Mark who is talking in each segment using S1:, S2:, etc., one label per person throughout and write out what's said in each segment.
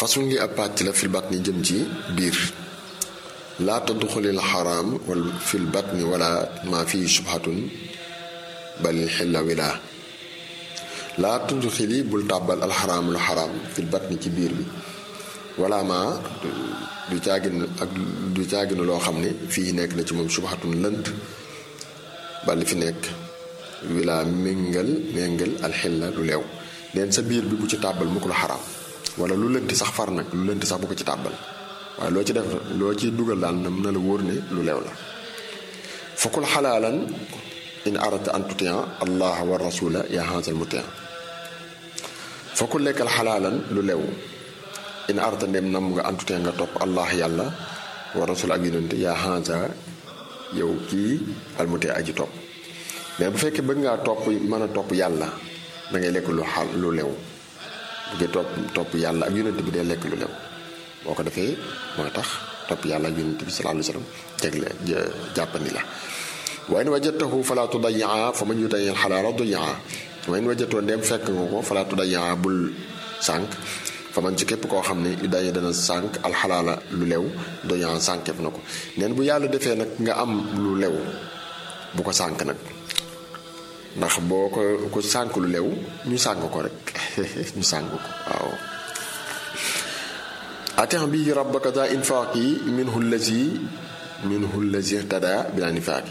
S1: façon ngi ab pàcc la fil batni jëm ci biir laa tadxulil xaraam wal fil batni wala ma fii subhatun bal xilla wilaa laa tudxili bul tàbbal alxaraam lu xaraam fil batni ci biir bi wala ma du caagin ak du caagin loo xam ne fii nekk na ci moom subhatun lënt bal fi nekk wilaa méngal méngal alxilla lu leew neen sa biir bi bu ci tàbbal mu ko lu xaraam wala lu lënti sax far nag lu lënti sax bu ko ci tàbbal waaye loo ci def loo ci dugal daal na mën na la wóor ne lu leew la fakul xalaalan in arata an tutia allah wa rasula ya hansal mutia fakul lekkal xalaalan lu leew in arata ndem nam nga an tutia nga topp allah yàlla wa rasula ak yonente yaa hansa yow kii almutia aji topp mais bu fekkee bëgg ngaa topp mën a topp yàlla da ngay lekk lu xal lu lew bu dee topp topp yàlla ak yonent bi dee lekk lu lew boo ko defee mooy tax topp yàlla ak yonent bi sallallahu alayhi wa sallam jegle jàppandi la wa in wajadtahu fala tudayaa fa man yutayi xalaala duyaa wa in wajadtoo ndeem fekk nga ko fala tudayaa bul sànq fa man ci képp koo xam ne yu dayi dana sànq alxalaala lu lew duyaa sànkeef na ko neen bu yàlla defee nag nga am lu lew bu ko sànq nag ndax boo ko ko sànq lu lew ñu sànq ko rek ñu sànq ko waaw atin bi rabbaka za infaaqi minhu allazi minhu allazi tada bila nifaaqi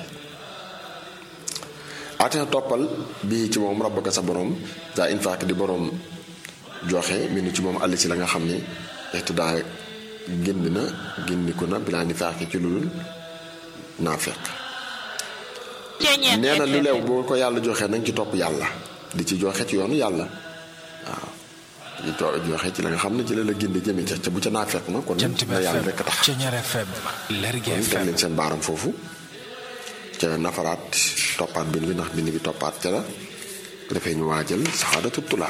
S1: atin toppal bii ci moom rabbaka sa borom za infaaqi di borom joxe minu ci moom àll si la nga xam ne ixtidaa génn na génniku na bila nifaaqi ci lu dul naafeq nee na lu leew boo ko yàlla joxee nañ ci topp yàlla di ci joxe ci yoonu yàlla waaw di joxe ci la nga xam ne ci la la gindi jëme ca ca bu ca naa fekk na kon na yàlla rekk tax kon teg leen seen baaram foofu ca nafaraat toppaat bind bi ndax bind bi toppaat ca la defee ñu waajal saxaadatu tulaa